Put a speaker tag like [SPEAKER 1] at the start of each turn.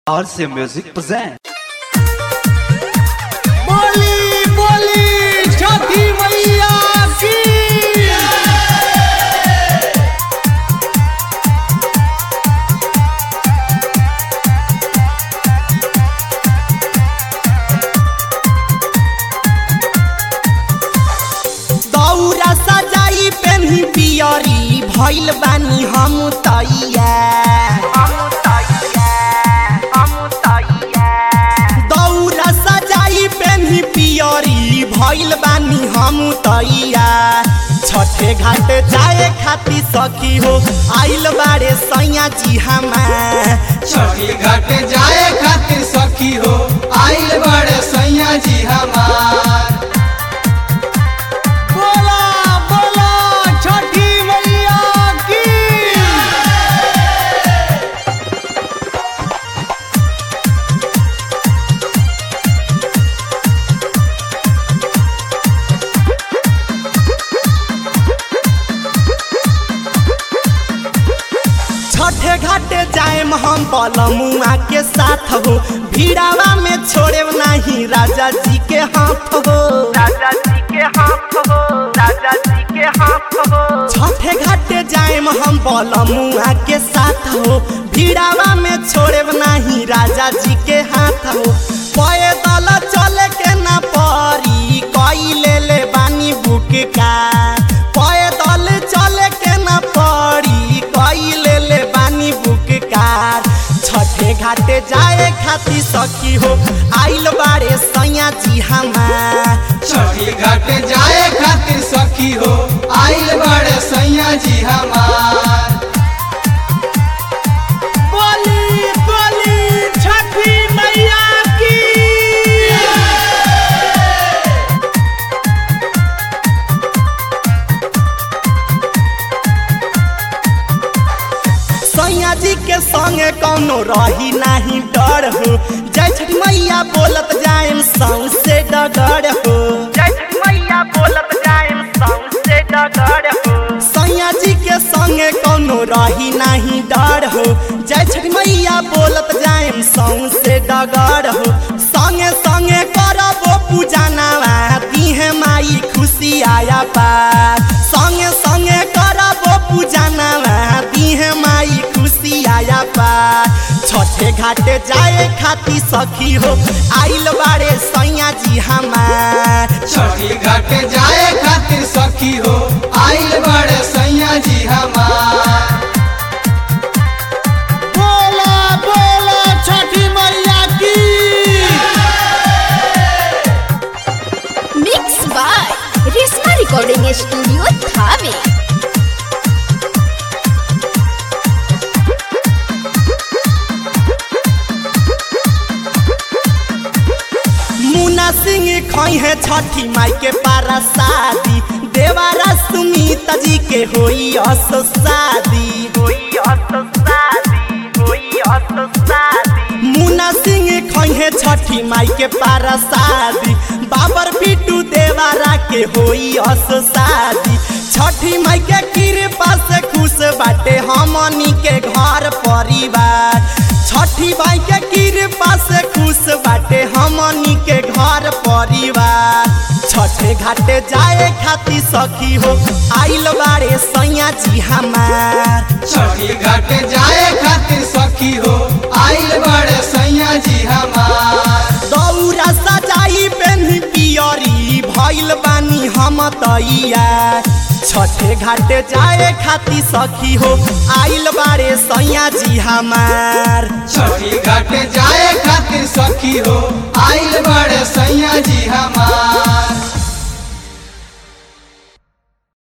[SPEAKER 1] RC Music present.
[SPEAKER 2] बोली बोली छठी मैया की दौरा सजाई पेन्ही पियरी भइल बानी हम तैया दौरा सजाई पेन्ही पियरी भइल बानी हम तैया छठे घाट जाए खातिर सखी हो आइल बारे सैया जी हमार
[SPEAKER 3] छठी घाट जाए खातिर सखी हो आइल बड़े सैया जी हमार
[SPEAKER 2] बोला बोला छठी मैया की छठे घाटे जाएम हम बलमुआ के साथ हो भीड़ावा में छोड़े नहीं राजा जी के हाथ हो
[SPEAKER 4] राजा जी के हाथ हो राजा जी के हाथ हो
[SPEAKER 2] छठे घाटे जाएम हम बलमुआ के साथ हो भीड़ावा में छोड़े नहीं राजा जी के हाथ हो पैदल चले के ना परी कई ले ले बानी बुक का पैदल चले के ना परी कई ले ले बानी बुक कार छठे घाटे जाए खातिर सखी हो आइल बारे सैया जी हमार
[SPEAKER 3] छठी घाट जाए खातिर सखी हो आइल बड़े सैया जी हमार
[SPEAKER 2] बोली बोली छठी मैया की सैया जी के संगे कौनो रही नहीं डर हो जय छठी मैया बोलत जाएम सौसे डगर हो
[SPEAKER 4] जय छठी मैया बोलत जाएम सौंसे डगर हो
[SPEAKER 2] सैया जी के संगे कौनो रही नहीं डर हो जय छठी मैया बोलत जाएम सौसे डगर हो संगे संगे करबो पूजा नवा दीहे माई खुशी आया पार संगे संगे करबो पूजा नवा दीहे माई खुशी आया पार छठे घाटे जाए खातिर सखी हो आइल बारे सैया जी हमार
[SPEAKER 3] छठी घाट जाए खातिर सखी हो आइल बड़े सैया जी हमार
[SPEAKER 2] बोला बोला छठी मैया की
[SPEAKER 5] mix by Reshma recording studio Thawe
[SPEAKER 2] Munna Singh खई है छठी माई के पारा शादी देवारा सुमित जी के होई अस शादी
[SPEAKER 4] कोई अस शादी कोई अस शादी
[SPEAKER 2] मुन्ना सिंह खई है छठी माई के पारा शादी बाबर बिटू देवारा के होई अस शादी छठी माई के कृपा से खुश बाटे हमनी के घर परिवार छठी माई के कृपा से खुश बाटे हमनी के घर परिवार छठे घाटे जाए खातिर सखी हो आइल बारे सैया जी हमार
[SPEAKER 3] छठी घाट जाए खातिर सखी हो आइल बड़े सैया जी हमार
[SPEAKER 2] दौरा सजाई पेन्ही पियरी भइल बानी हम तैया छठे घाटे जाए खातिर सखी हो आइल बारे सैया जी हमार
[SPEAKER 3] छठी घाट जाए खातिर सखी हो आइल बड़े सैया जी हमार